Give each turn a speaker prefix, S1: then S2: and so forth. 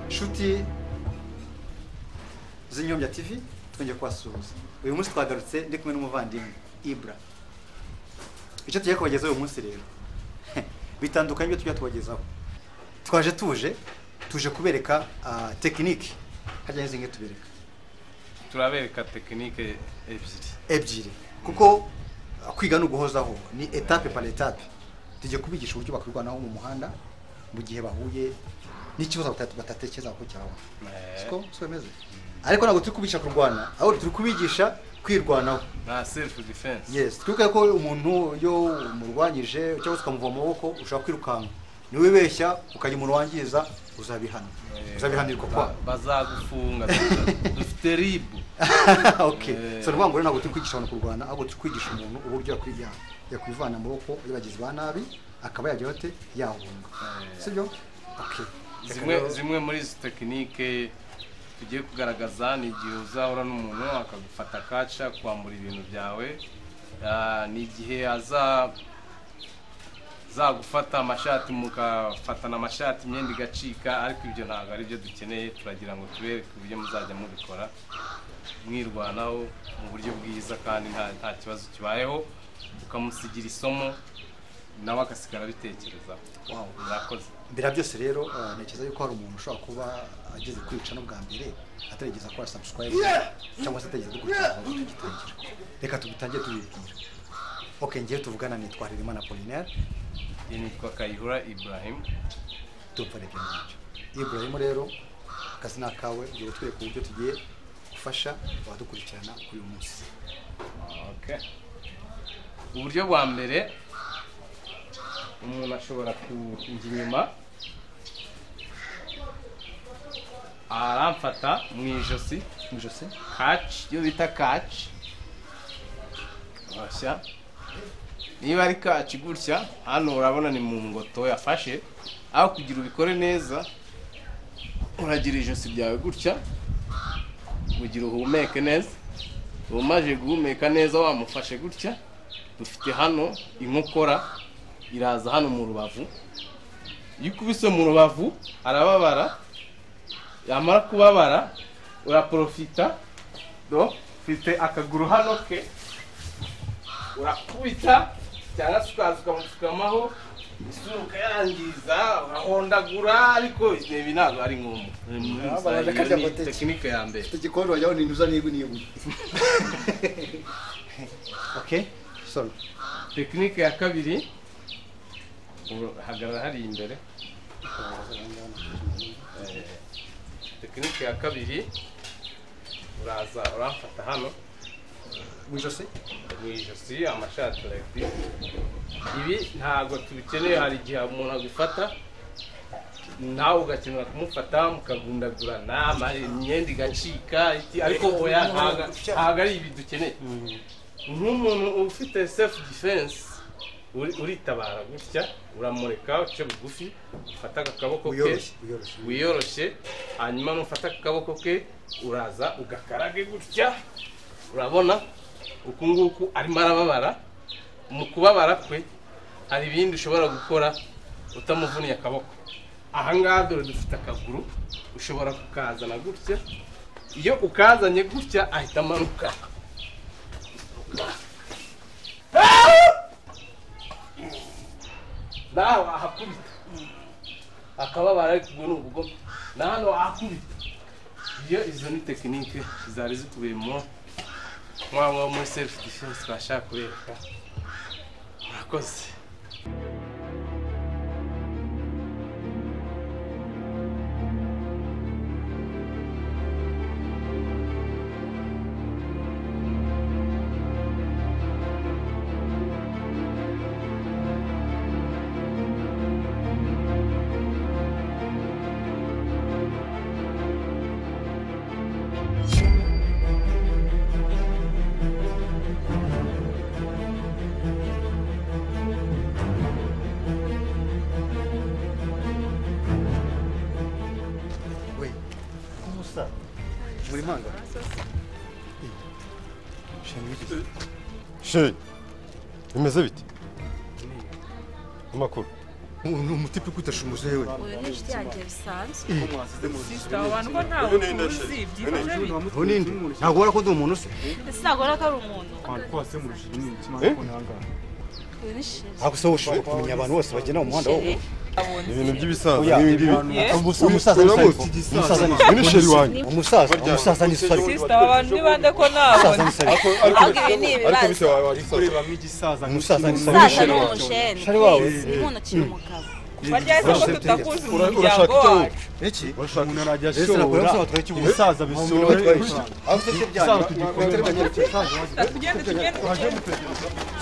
S1: nshuti z'inyobya tv twongeye kubasuhuza uyu munsi twagarutse ndi kumwe n'umuvandimwe ibura icyo tugiye kubagezaho uyu munsi rero bitandukanye n'ibyo tujya tubagezaho twaje tuje tuje kubereka ah, tekinike hajya n'izi ngizi tubereka
S2: turabereka tekinike ebyiri
S1: ebyiri kuko ah, kwiga ni uguhozaho ni etape par etape tujye kubigisha uburyo bakirwanaho mu muhanda mu gihe bahuye n'ikibazo bata- batatekereza ko cyaba siko siko bimeze ariko ntabwo turi kubigisha kurwana ahubwo turi kubigisha kwirwanaho
S2: nta selifu defense
S1: yes twibuke ko umuntu iyo umurwanyije cyangwa se ukamuva mu maboko ushobora kwirukanka niwibeshya ukagira umuntu wangiza uzabihana uzabihanirwa kwa
S2: bazagufunga dufite ribu
S1: okay
S2: Eh.
S1: so ni ukuvuga ngo rero ntabwo turi kwigisha abantu kurwana ahubwo turi kwigisha umuntu uburyo yakwi- ya- yakwivana amaboko yabagizi ba nabi akaba yajya hote yahunga
S2: Eh.
S1: sibyo okay Reka
S2: zimwe
S1: rero-
S2: zimwe muri izi tekinike tugiye kugaragaza ni igihe uzahura n'umuntu akagufata kaca kwambura ibintu byawe Ah, ni igihe aza zagufata amashati mukafatana amashati imyenda igacika ariko ibyo ntabwo ari byo dukeneye turagira ngo tubereke uburyo muzajya mubikora mwirwanaho mu buryo bwiza kandi nta nta kibazo kibayeho ukamusigira isomo nawe agasigara abitekerezaho
S1: wow.
S2: murakoze
S1: mbere ya byose rero ah, ntekereza yuko hari umuntu ushobora kuba ageze kwica no bwa mbere atarigeza akora subscribe cyangwa se atarigeza dukurikirana aho tugitangira reka tugitangire tubibwira ok ngewe tuvugana nitwa ririma apolinaire
S2: nitwa kayihura ibrahim
S1: tupfa reka ngibyo ibrahim rero akazi ni akawe ugiye kutwereka uburyo tugiye gufasha abadukurikirana kuri uyu munsi
S2: uburyo bwa mbere umuntu ashobora kujya inyuma aramfata mu ijosi
S1: mu ijosi
S2: kaci iyo bita kaci bashya niba ari kaci gutya hano urabona ni mu ngoto yafashe aho kugira ubikore neza uragira ijosi ryawe gutya kugira uhumeke neza umaze guhumeka neza wamufashe gutya dufite hano inkokora iraza hano mu rubavu iyo ukubise mu rubavu arababara yamara kubabara uraporofita do ufite akaguru hano ke urakubita cyangwa se ukaza ukamupfukamaho isura ukayangiza urahondagura ariko ibi ntabwo ari ngombwa
S1: Abana akarya
S2: Iyo ni
S1: amateke.
S2: tekinike ya mbere
S1: ufite igikoni wajyaho ni intuza n'ibu n'ibu ok sorry
S2: tekinike ya kabiri hagarara hariya imbere tekinike ya kabiri uraza uramfata hano
S1: mu ijosi
S2: mu ijosi amashati rayiti ibi ntabwo tubikeneye hari igihe umuntu agufata nawe ugakenera kumufata mukagundagurana ama- imyenda igacika iki- ariko oya ntabwo ntabwo ari ibi dukeneye nk'umuntu ufite sefu defense uritabara gutya uramureka uce bugufi ufata akaboko ke
S1: wiyoroshye wiyoroshye
S2: wiyoroshye hanyuma nufata akaboko ke uraza ugakarage gutya urabona uku nguku arimo arababara mu kubabara kwe hari ibindi ushobora gukora utamuvuniye akaboko aha ngaha dore dufite akaguru ushobora kukazana gutya iyo ukazanye gutya ahita amanuka nawe ahakubita akababara ariko ubwo ni ubugome na hano ahakubita iyo izo ni tekinike zari zikubiyemo mwaba muri selifu defense bashaka kubereka murakoze
S1: we umusaza muri manga
S3: sheri bimeze bite amakuru
S1: ni umutipe kwitasha umuzewe
S3: uyu ni inshuti yanjye bisanzwe
S4: aba abantu ko ntawe tuzi byifashe bite
S1: ubu ninde ntabwo ubona ko ndi umuntu se
S3: ese ntabwo ko ari umuntu uyu ni sheri
S1: ntabwo se ushobora kumenya abantu bose bagenda mu muhanda wowe
S5: ibintu by'ibisaza n'ibi ngibi
S1: umusaza ni isari
S5: Uyu-
S1: umusaza ni
S5: uyu ni sheri wanjye
S1: umusaza umusaza ni isari
S4: sisita aba bantu ni bande ko
S1: umusaza ni
S4: ntabona
S1: isari
S3: ahubwo ibi ni ibibazo
S1: umusaza ni
S3: umusaza
S1: isari
S3: ni umusheri
S1: Sheri wawe.
S3: ni umuntu ukiri umugabo
S4: barya se ko tutakuzi umuryango
S5: urashaka icyo-
S4: wacu
S1: iki
S5: urashaka
S6: umuntu arajya
S1: ese nakora
S6: ashora
S1: batwaye ikibuye
S6: umusaza bisore
S1: aho se byanyu
S6: tugikorera.
S4: tugende tugende tugende